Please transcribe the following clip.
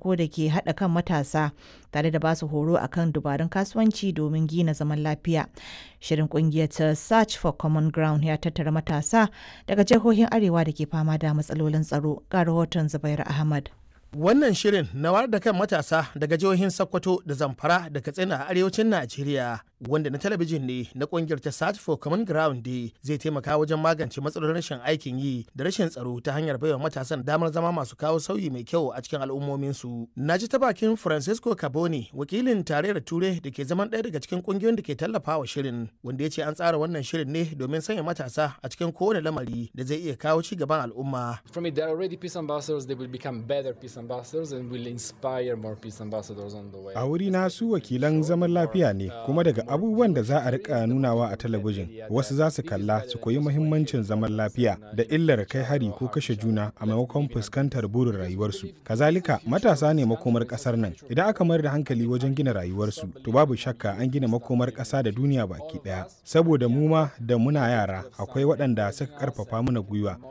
farko da ke haɗa kan matasa tare da basu horo akan dubarun kasuwanci domin gina zaman lafiya. Shirin kungiyar ta Search for Common Ground ya tattara matasa daga jihohin Arewa da ke fama da matsalolin tsaro. Ga rahoton Zubair Ahmad. Wannan shirin na wayar da kan matasa daga jihohin Sokoto da Zamfara da Katsina a arewacin Najeriya wanda na talabijin ne na kungiyar ta Search for Common Ground Day zai taimaka wajen magance matsalolin rashin aikin yi da rashin tsaro ta hanyar baiwa matasan damar zama masu kawo sauyi mai kyau a cikin al'ummominsu. Na ji ta bakin Francisco Caboni wakilin tarayyar Ture da ke zaman ɗaya daga cikin kungiyoyin da ke tallafawa shirin wanda ya ce an tsara wannan shirin ne domin sanya matasa a cikin kowane lamari da zai iya kawo ci gaban al'umma. From it, there are already peace ambassadors, they will become better peace ambassadors and will inspire more peace ambassadors on the way. A wuri na su wakilan zaman lafiya ne kuma daga abubuwan da za a rika nunawa a talabijin wasu za su kalla su koyi muhimmancin zaman lafiya da illar kai hari ko kashe juna a maimakon fuskantar burin rayuwarsu. Kazalika matasa ne makomar kasar nan idan aka mayar da hankali wajen gina rayuwarsu to babu shakka an gina makomar kasa da duniya baki daya. Saboda mu ma da muna yara akwai waɗanda suka karfafa mana gwiwa